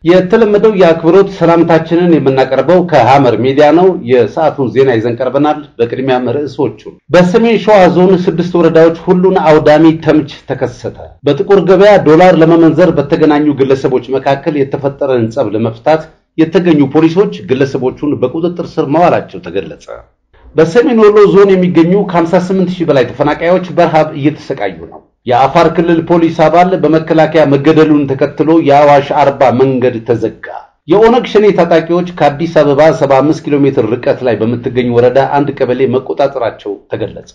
የተለመደው የአክብሮት ሰላምታችንን የምናቀርበው ከሐመር ሚዲያ ነው። የሰዓቱን ዜና ይዘን ቀርበናል። በቅድሚያም ርዕሶቹ በሰሜን ሸዋ ዞን ስድስት ወረዳዎች ሁሉን አውዳሚ ተምች ተከሰተ። በጥቁር ገበያ ዶላር ለመመንዘር በተገናኙ ግለሰቦች መካከል የተፈጠረን ጸብ ለመፍታት የተገኙ ፖሊሶች ግለሰቦቹን በቁጥጥር ስር ማዋላቸው ተገለጸ። በሰሜን ወሎ ዞን የሚገኙ ከ58 ሺህ በላይ ተፈናቃዮች በረሃብ እየተሰቃዩ ነው። የአፋር ክልል ፖሊስ አባል በመከላከያ መገደሉን ተከትሎ የአዋሽ አርባ መንገድ ተዘጋ። የኦነግ ሸኔ ታጣቂዎች ከአዲስ አበባ 75 ኪሎ ሜትር ርቀት ላይ በምትገኝ ወረዳ አንድ ቀበሌ መቆጣጠራቸው ተገለጸ።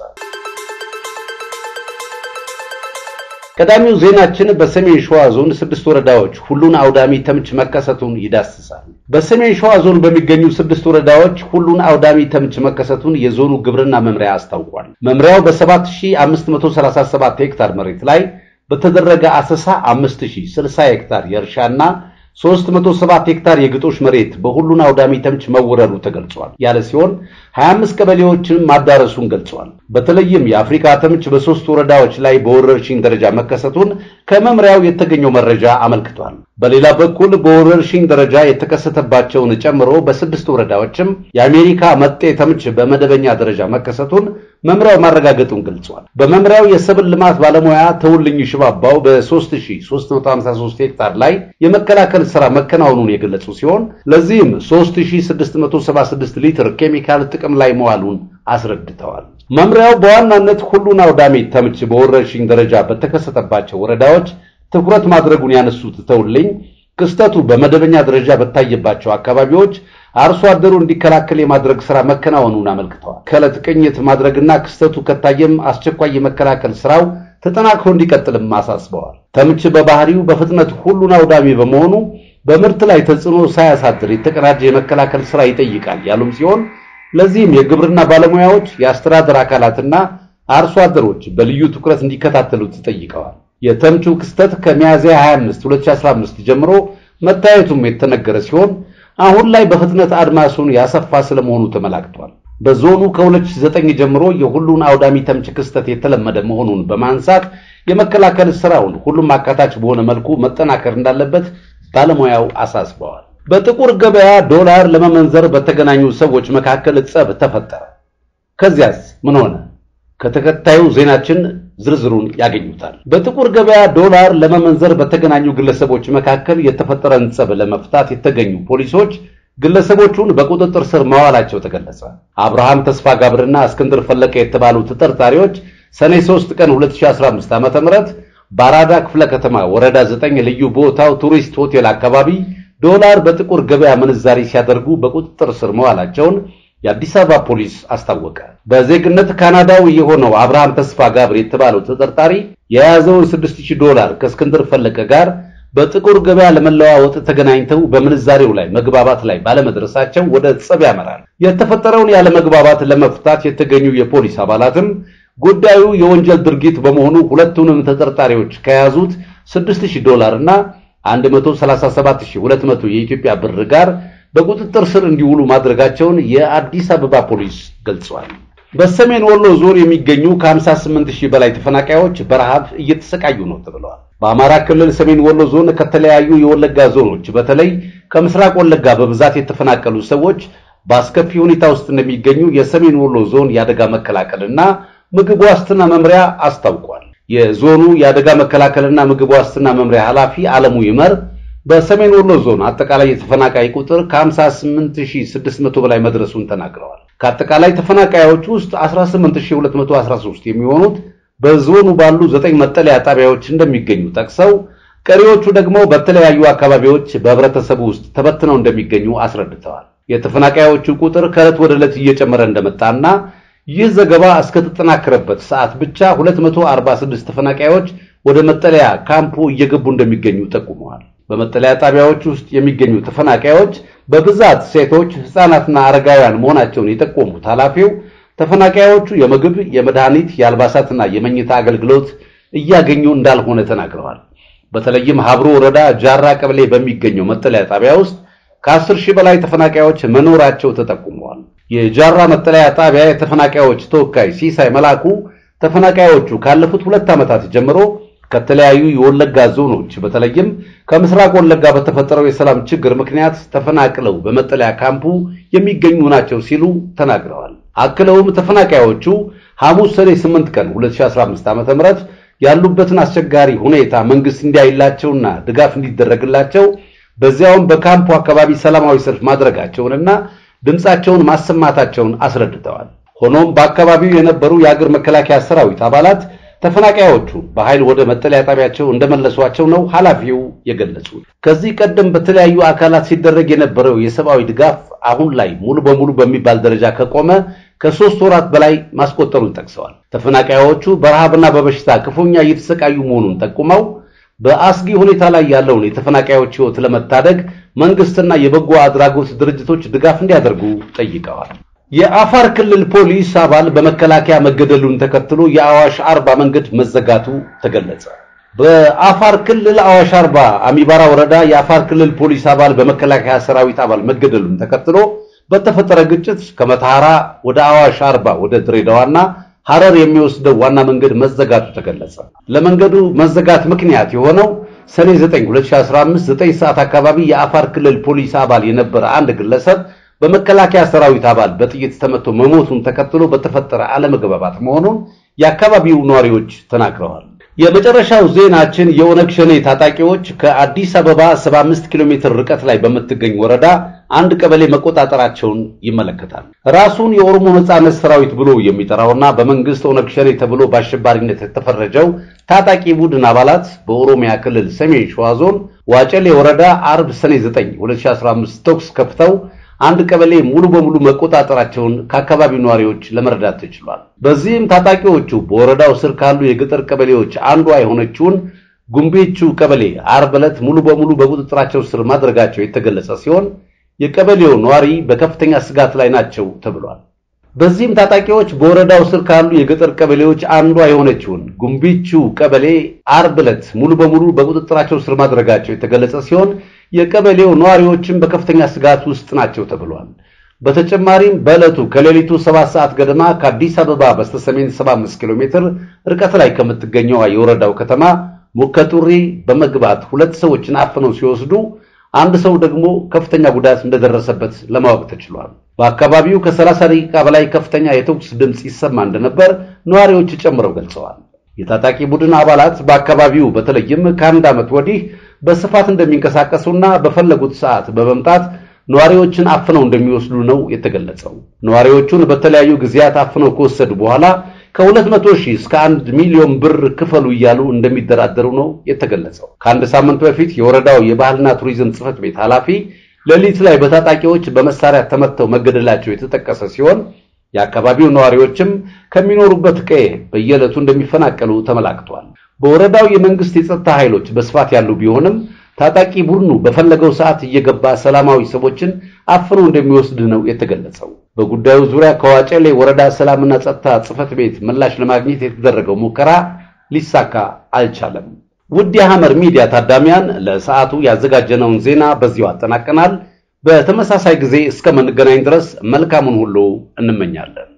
ቀዳሚው ዜናችን በሰሜን ሸዋ ዞን ስድስት ወረዳዎች ሁሉን አውዳሚ ተምች መከሰቱን ይዳስሳል። በሰሜን ሸዋ ዞን በሚገኙ ስድስት ወረዳዎች ሁሉን አውዳሚ ተምች መከሰቱን የዞኑ ግብርና መምሪያ አስታውቋል። መምሪያው በ7537 ሄክታር መሬት ላይ በተደረገ አሰሳ 5060 ሄክታር የእርሻና 307 ሄክታር የግጦሽ መሬት በሁሉን አውዳሚ ተምች መወረሩ ተገልጿል ያለ ሲሆን 25 ቀበሌዎችን ማዳረሱን ገልጿል። በተለይም የአፍሪካ ተምች በሶስት ወረዳዎች ላይ በወረርሽኝ ደረጃ መከሰቱን ከመምሪያው የተገኘው መረጃ አመልክቷል። በሌላ በኩል በወረርሽኝ ደረጃ የተከሰተባቸውን ጨምሮ በስድስት ወረዳዎችም የአሜሪካ መጤ ተምች በመደበኛ ደረጃ መከሰቱን መምሪያው ማረጋገጡን ገልጿል። በመምሪያው የሰብል ልማት ባለሙያ ተውልኝ ሽባባው በ3353 ሄክታር ላይ የመከላከል ስራ መከናወኑን የገለጹ ሲሆን ለዚህም 3676 ሊትር ኬሚካል ጥቅም ላይ መዋሉን አስረድተዋል። መምሪያው በዋናነት ሁሉን አውዳሚ ተምች በወረርሽኝ ደረጃ በተከሰተባቸው ወረዳዎች ትኩረት ማድረጉን ያነሱት ተውልኝ ክስተቱ በመደበኛ ደረጃ በታየባቸው አካባቢዎች አርሶ አደሩ እንዲከላከል የማድረግ ስራ መከናወኑን አመልክተዋል። ከዕለት ቅኝት ማድረግና ክስተቱ ከታየም አስቸኳይ የመከላከል ስራው ተጠናክሮ እንዲቀጥልም አሳስበዋል። ተምች በባህሪው በፍጥነት ሁሉን አውዳሚ በመሆኑ በምርት ላይ ተጽዕኖ ሳያሳድር የተቀናጀ የመከላከል ስራ ይጠይቃል ያሉም ሲሆን ለዚህም የግብርና ባለሙያዎች፣ የአስተዳደር አካላትና አርሶ አደሮች በልዩ ትኩረት እንዲከታተሉት ጠይቀዋል። የተምቹ ክስተት ከሚያዝያ 25 2015 ጀምሮ መታየቱም የተነገረ ሲሆን አሁን ላይ በፍጥነት አድማሱን ያሰፋ ስለመሆኑ ተመላክቷል። በዞኑ ከ2009 ጀምሮ የሁሉን አውዳሚ ተምች ክስተት የተለመደ መሆኑን በማንሳት የመከላከል ስራውን ሁሉም አካታች በሆነ መልኩ መጠናከር እንዳለበት ባለሙያው አሳስበዋል። በጥቁር ገበያ ዶላር ለመመንዘር በተገናኙ ሰዎች መካከል ጸብ ተፈጠረ። ከዚያስ ምን ሆነ? ከተከታዩ ዜናችን ዝርዝሩን ያገኙታል። በጥቁር ገበያ ዶላር ለመመንዘር በተገናኙ ግለሰቦች መካከል የተፈጠረን ጸብ ለመፍታት የተገኙ ፖሊሶች ግለሰቦቹን በቁጥጥር ስር ማዋላቸው ተገለጸ። አብርሃም ተስፋ ጋብርና እስክንድር ፈለቀ የተባሉ ተጠርጣሪዎች ሰኔ 3 ቀን 2015 ዓ.ም በአራዳ ክፍለ ከተማ ወረዳ 9 ልዩ ቦታው ቱሪስት ሆቴል አካባቢ ዶላር በጥቁር ገበያ ምንዛሪ ሲያደርጉ በቁጥጥር ስር መዋላቸውን የአዲስ አበባ ፖሊስ አስታወቀ። በዜግነት ካናዳዊ የሆነው አብርሃም ተስፋ ጋብር የተባለው ተጠርጣሪ የያዘውን 6000 ዶላር ከእስክንድር ፈለቀ ጋር በጥቁር ገበያ ለመለዋወጥ ተገናኝተው በምንዛሬው ላይ መግባባት ላይ ባለመድረሳቸው ወደ ጸብ ያመራል። የተፈጠረውን ያለመግባባት ለመፍታት የተገኙ የፖሊስ አባላትም ጉዳዩ የወንጀል ድርጊት በመሆኑ ሁለቱንም ተጠርጣሪዎች ከያዙት 6000 ዶላር እና 137200 የኢትዮጵያ ብር ጋር በቁጥጥር ስር እንዲውሉ ማድረጋቸውን የአዲስ አበባ ፖሊስ ገልጿል። በሰሜን ወሎ ዞን የሚገኙ ከ58 ሺህ በላይ ተፈናቃዮች በረሃብ እየተሰቃዩ ነው ተብለዋል። በአማራ ክልል ሰሜን ወሎ ዞን ከተለያዩ የወለጋ ዞኖች በተለይ ከምስራቅ ወለጋ በብዛት የተፈናቀሉ ሰዎች በአስከፊ ሁኔታ ውስጥ እንደሚገኙ የሰሜን ወሎ ዞን የአደጋ መከላከልና ምግብ ዋስትና መምሪያ አስታውቋል። የዞኑ የአደጋ መከላከልና ምግብ ዋስትና መምሪያ ኃላፊ አለሙ ይመር በሰሜን ወሎ ዞን አጠቃላይ የተፈናቃይ ቁጥር ከ58600 በላይ መድረሱን ተናግረዋል። ከአጠቃላይ ተፈናቃዮች ውስጥ 18213 የሚሆኑት በዞኑ ባሉ ዘጠኝ መጠለያ ጣቢያዎች እንደሚገኙ ጠቅሰው ቀሪዎቹ ደግሞ በተለያዩ አካባቢዎች በህብረተሰቡ ውስጥ ተበትነው እንደሚገኙ አስረድተዋል። የተፈናቃዮቹ ቁጥር ከዕለት ወደ ዕለት እየጨመረ እንደመጣና ይህ ዘገባ እስከተጠናከረበት ሰዓት ብቻ 246 ተፈናቃዮች ወደ መጠለያ ካምፑ እየገቡ እንደሚገኙ ጠቁመዋል። በመጠለያ ጣቢያዎች ውስጥ የሚገኙ ተፈናቃዮች በብዛት ሴቶች፣ ህፃናትና አረጋውያን መሆናቸውን የጠቆሙት ኃላፊው ተፈናቃዮቹ የምግብ፣ የመድኃኒት፣ የአልባሳትና የመኝታ አገልግሎት እያገኙ እንዳልሆነ ተናግረዋል። በተለይም ሀብሮ ወረዳ ጃራ ቀበሌ በሚገኘው መጠለያ ጣቢያ ውስጥ ከአስር ሺህ በላይ ተፈናቃዮች መኖራቸው ተጠቁመዋል። የጃራ መጠለያ ጣቢያ የተፈናቃዮች ተወካይ ሲሳይ መላኩ ተፈናቃዮቹ ካለፉት ሁለት ዓመታት ጀምሮ ከተለያዩ የወለጋ ዞኖች በተለይም ከምስራቅ ወለጋ በተፈጠረው የሰላም ችግር ምክንያት ተፈናቅለው በመጠለያ ካምፑ የሚገኙ ናቸው ሲሉ ተናግረዋል። አክለውም ተፈናቃዮቹ ሐሙስ ሰኔ 8 ቀን 2015 ዓ.ም ያሉበትን አስቸጋሪ ሁኔታ መንግስት እንዲያይላቸውና ድጋፍ እንዲደረግላቸው በዚያውም በካምፑ አካባቢ ሰላማዊ ሰልፍ ማድረጋቸውንና ድምፃቸውን ማሰማታቸውን አስረድተዋል። ሆኖም በአካባቢው የነበሩ የአገር መከላከያ ሰራዊት አባላት ተፈናቃዮቹ በኃይል ወደ መጠለያ ጣቢያቸው እንደመለሷቸው ነው ኃላፊው የገለጹት። ከዚህ ቀደም በተለያዩ አካላት ሲደረግ የነበረው የሰብአዊ ድጋፍ አሁን ላይ ሙሉ በሙሉ በሚባል ደረጃ ከቆመ ከሶስት ወራት በላይ ማስቆጠሩን ጠቅሰዋል። ተፈናቃዮቹ በረሃብና በበሽታ ክፉኛ እየተሰቃዩ መሆኑን ጠቁመው በአስጊ ሁኔታ ላይ ያለውን የተፈናቃዮች ሕይወት ለመታደግ መንግስትና የበጎ አድራጎት ድርጅቶች ድጋፍ እንዲያደርጉ ጠይቀዋል። የአፋር ክልል ፖሊስ አባል በመከላከያ መገደሉን ተከትሎ የአዋሽ አርባ መንገድ መዘጋቱ ተገለጸ። በአፋር ክልል አዋሽ አርባ አሚባራ ወረዳ የአፋር ክልል ፖሊስ አባል በመከላከያ ሰራዊት አባል መገደሉን ተከትሎ በተፈጠረ ግጭት ከመተሐራ ወደ አዋሽ አርባ ወደ ድሬዳዋና ሐረር የሚወስደው ዋና መንገድ መዘጋቱ ተገለጸ። ለመንገዱ መዘጋት ምክንያት የሆነው ሰኔ 9 2015 9 ሰዓት አካባቢ የአፋር ክልል ፖሊስ አባል የነበረ አንድ ግለሰብ በመከላከያ ሰራዊት አባል በጥይት ተመቶ መሞቱን ተከትሎ በተፈጠረ አለመግባባት መሆኑን የአካባቢው ነዋሪዎች ተናግረዋል። የመጨረሻው ዜናችን የኦነግ ሸኔ ታጣቂዎች ከአዲስ አበባ 75 ኪሎ ሜትር ርቀት ላይ በምትገኝ ወረዳ አንድ ቀበሌ መቆጣጠራቸውን ይመለከታል። ራሱን የኦሮሞ ነጻነት ሰራዊት ብሎ የሚጠራውና በመንግስት ኦነግ ሸኔ ተብሎ በአሸባሪነት የተፈረጀው ታጣቂ ቡድን አባላት በኦሮሚያ ክልል ሰሜን ሸዋ ዞን ዋጨሌ ወረዳ አርብ ሰኔ 9 2015 ተኩስ ከፍተው አንድ ቀበሌ ሙሉ በሙሉ መቆጣጠራቸውን ከአካባቢው ነዋሪዎች ለመረዳት ተችሏል። በዚህም ታጣቂዎቹ በወረዳው ስር ካሉ የገጠር ቀበሌዎች አንዷ የሆነችውን ጉምቤቹ ቀበሌ ዓርብ ዕለት ሙሉ በሙሉ በቁጥጥራቸው ስር ማድረጋቸው የተገለጸ ሲሆን የቀበሌው ነዋሪ በከፍተኛ ስጋት ላይ ናቸው ተብሏል። በዚህም ታጣቂዎች በወረዳው ስር ካሉ የገጠር ቀበሌዎች አንዷ የሆነችውን ጉምቢቹ ቀበሌ ዓርብ ዕለት ሙሉ በሙሉ በቁጥጥራቸው ስር ማድረጋቸው የተገለጸ ሲሆን የቀበሌው ነዋሪዎችም በከፍተኛ ስጋት ውስጥ ናቸው ተብሏል። በተጨማሪም በዕለቱ ከሌሊቱ ሰባት ሰዓት ገደማ ከአዲስ አበባ በስተሰሜን 75 ኪሎ ሜትር ርቀት ላይ ከምትገኘዋ የወረዳው ከተማ ሙከጡሪ በመግባት ሁለት ሰዎችን አፍነው ሲወስዱ አንድ ሰው ደግሞ ከፍተኛ ጉዳት እንደደረሰበት ለማወቅ ተችሏል። በአካባቢው ከ30 ደቂቃ በላይ ከፍተኛ የተኩስ ድምፅ ይሰማ እንደነበር ነዋሪዎች ጨምረው ገልጸዋል። የታጣቂ ቡድን አባላት በአካባቢው በተለይም ከአንድ ዓመት ወዲህ በስፋት እንደሚንቀሳቀሱና በፈለጉት ሰዓት በመምጣት ነዋሪዎችን አፍነው እንደሚወስዱ ነው የተገለጸው። ነዋሪዎቹን በተለያዩ ጊዜያት አፍነው ከወሰዱ በኋላ ከሁለት መቶ ሺህ እስከ አንድ ሚሊዮን ብር ክፈሉ እያሉ እንደሚደራደሩ ነው የተገለጸው። ከአንድ ሳምንት በፊት የወረዳው የባህልና ቱሪዝም ጽሕፈት ቤት ኃላፊ ሌሊት ላይ በታጣቂዎች በመሳሪያ ተመተው መገደላቸው የተጠቀሰ ሲሆን የአካባቢው ነዋሪዎችም ከሚኖሩበት ቀዬ በየዕለቱ እንደሚፈናቀሉ ተመላክቷል። በወረዳው የመንግስት የጸጥታ ኃይሎች በስፋት ያሉ ቢሆንም ታጣቂ ቡድኑ በፈለገው ሰዓት እየገባ ሰላማዊ ሰዎችን አፍኖ እንደሚወስድ ነው የተገለጸው። በጉዳዩ ዙሪያ ከዋጨሌ ወረዳ ሰላምና ጸጥታ ጽሕፈት ቤት ምላሽ ለማግኘት የተደረገው ሙከራ ሊሳካ አልቻለም። ውድ የሐመር ሚዲያ ታዳሚያን ለሰዓቱ ያዘጋጀነውን ዜና በዚሁ አጠናቀናል። በተመሳሳይ ጊዜ እስከምንገናኝ ድረስ መልካሙን ሁሉ እንመኛለን።